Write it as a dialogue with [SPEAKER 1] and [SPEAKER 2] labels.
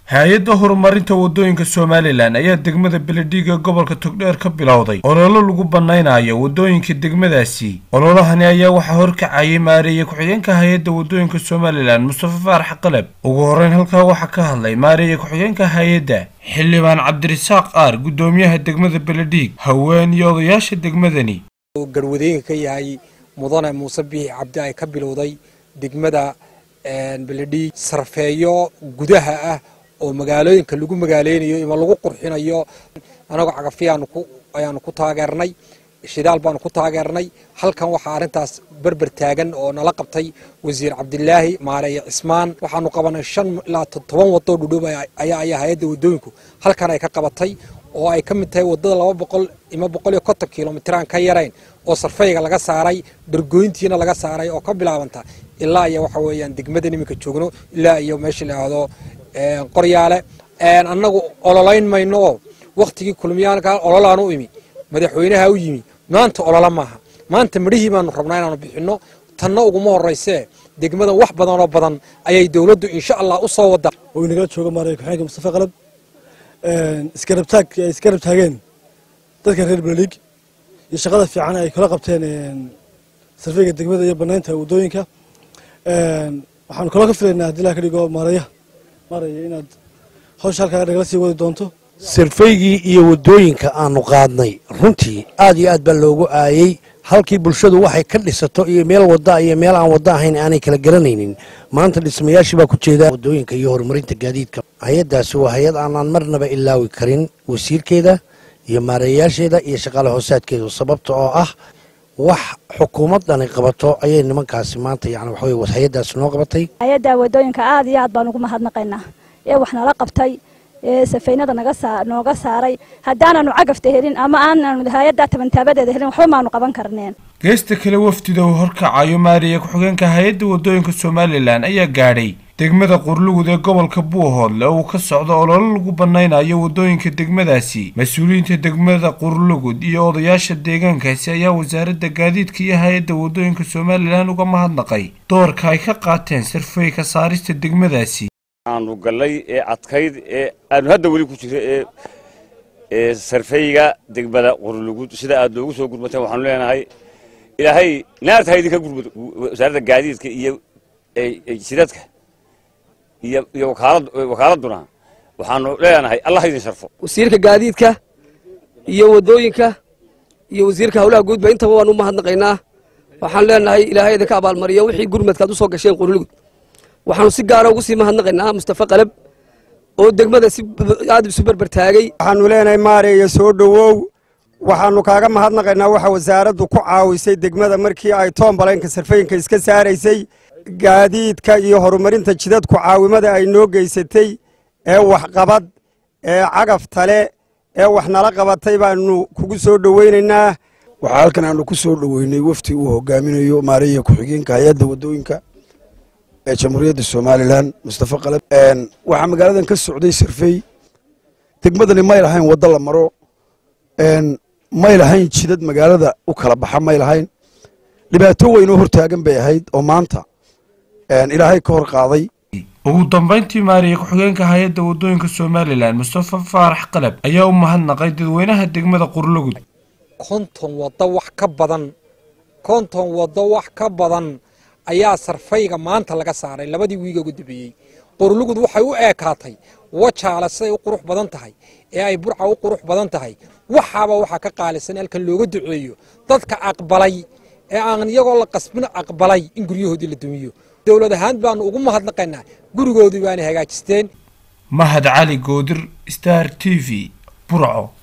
[SPEAKER 1] hay-adda horumarinta wadooyinka somalilan ayaa degmada beledhiig ee gobolka togdheer ka bilowday ololo lagu banaynayo wadooyinka degmadaasi ololahani ayaa waxaa horkacayay maareeye ku-xigeenka hay-adda wadooyinka somalilan mustafa faarax qalab ugu horeyn halkaa waxaa ka hadlay maareeye ku-xigeenka hay-adda xildhibaan cabdirasaaq aar guddoomiyaha degmada beledhiig haween iyo odayaasha degmadani
[SPEAKER 2] garwadeenka ka yahay mudane muuse biixi cabdi ay ka bilowday degmada beledhiig sarfeeyo gudaha ah oo magaalooyinka lagu magaaleynayo ima lagu qurxinayo anagoo cagafiyaanu ayaanu ku taageernay shidaal baanu ku taageernay halkan waxaa arrintaas berber taagan oo nala qabtay wasiir cabdilaahi maareeye cismaan waxaanu qabanay shan ilaa toban wadoo dhudhow ayaa ayaa hay-adda wadooyinku halkan ay ka qabatay oo ay ka mid tahay wadada laba boqol ima boqol iyo konton kilomitir aan ka yarayn oo sarfayga laga saaray dhargoyntiina laga saaray oo ka bilaabanta ilaa iyo waxa weeyaan degmadan iminka joogno ilaa iyo meesha la yidhaahdo qoryaale annagu ololayn mayno oo wakhtigii kulmiyaanka ololaan u imi madaxweynaha u yimi maanta olola maaha maanta midhihii baanu rabnaa inaanu bixinno tanna uguma horeysee degmadan wax badan oo badan ayay dowladdu insha allah u soo wadaa
[SPEAKER 3] oo inagala jooga maaraya ku-xigeenka mustafa qalab iskarabtaag ay iskarab taageen dadka reer beledhiig iyo shaqada fiican ay kala qabteen sarfeyga degmada iyo banaynta wadooyinka waxaanu kaloo ka filaynaa haddii laa ka dhigo maaraya maaraya inaad hawsha halkaa nagala sii wadi doonto
[SPEAKER 4] sarfaygii iyo waddooyinka aanu qaadnay runtii aad iyo aad baa loogu aayey halkii bulshadu waxay ka dhisato iyo meel wadda iyo meel aan wadda ahayn aanay kala garanaynin maanta dhismayaashii baa ku jeeda waddooyinka iyo horumarinta gaadiidka hay-addaasi waa hay-ad aanaan marnaba ilaawi karin wasiirkeeda iyo maareeyayaasheeda iyo shaqaale hoosaadkeedu sababta oo ah wax xukuumaddani qabato ayay nimankaasi maanta yani waxa weye hay-addaasi noo qabatay
[SPEAKER 5] hay-adda wadooyinka aad iyo aad baan ugu mahadnaqaynaa ee wax nala qabtay ee safaynada naga saa nooga saaray haddaananu cagafta helin ama aananu hay-adda tabantaabadeeda helin waxba maanu qaban karneen
[SPEAKER 1] geesta kale wafdida uu horkacayo maariye ku-xigeenka hay-adda wadooyinka somalilan ayaa gaadhay degmada qurlugud ee gobolka buuhoodle oo uu ka socdo ololo lagu banaynayo wadooyinka degmadaasi mas-uuliyiinta degmada qurlugud iyo odayaasha deegaankaasi ayaa wasaaradda gaadiidka iyo hay-adda wadooyinka somalilan uga mahadnaqay doorka ay ka qaateen sarfey ka saarista degmadaasi
[SPEAKER 6] aanu gallay ee adkayd ee aanu hadda weli ku jiro ee ee sarfeyga degmada qurlugud sida aad noogu soo gurmateen waxaanu leenahay ilaahay naarta ha idinka gurmado wasaaradda gaadiidka iyo sidadka iyo iyo wakaalad wakaaladuna waxaanu leenahay allah ha idin sharfo
[SPEAKER 7] wasiirka gaadiidka iyo waddooyinka iyo wasiirka howlaha guudba intaba waan u mahadnaqaynaa waxaan leenahay ilaahay idinka abaalmariyo wixii gurmadkaad u soo gasheen qurlugud waxaanu si gaara ugu sii mahadnaqaynaa mustafa qalab oo degmada si aad isu berber taagay
[SPEAKER 8] waxaanu leenahay maareeya soo dhowow waxaanu kaaga mahadnaqaynaa waxa wasaaraddu ku caawisay degmada markii ay toombalanka sarfayinka iska saaraysay gaadiidka iyo horumarinta jidadku caawimada ay noo geysatay ee waxqabad ee cagaf tale ee wax nala qabatay baanu kugu soo dhoweynaynaa
[SPEAKER 9] waxaa halkan aanu ku soo dhoweynay wafti uu hogaaminayo maareeya ku-xigeenka hay-adda waddooyinka ee jamhuuriyadda somalilan mustafa qalab waxaa magaaladan ka socday sarfey degmadani may lahayn waddo la maro may lahayn jidad magaalada u kala baxa may lahayn dhibaato weyn oo hortaagan bay ahayd oo maanta ilaahay ka hor qaaday
[SPEAKER 1] ugu dambayntii maariye ku-xigeenka hay-adda wadooyinka somalilan mustafa faarax qalab ayaa u mahadnaqay dadweynaha degmada qurlugud
[SPEAKER 2] konton waddo wax ka badan konton waddo wax ka badan ayaa sarfayga maanta laga saaray labadii wiiga ugu dambeeyey qurlugud waxay u eekaatay wajaale siday u qurux badan tahay ee ay burca u qurux badan tahay waxaaba waxaa ka qaalisan halkan looga duceeyo dadka aqbalay ee aan iyagoo la qasbin aqbalay in guryahoodii la dumiyo dowlad ahaan baanu ugu mahadnaqaynaa gurigoodii baana hagaajisteen
[SPEAKER 1] mahad cali goodir star t v burco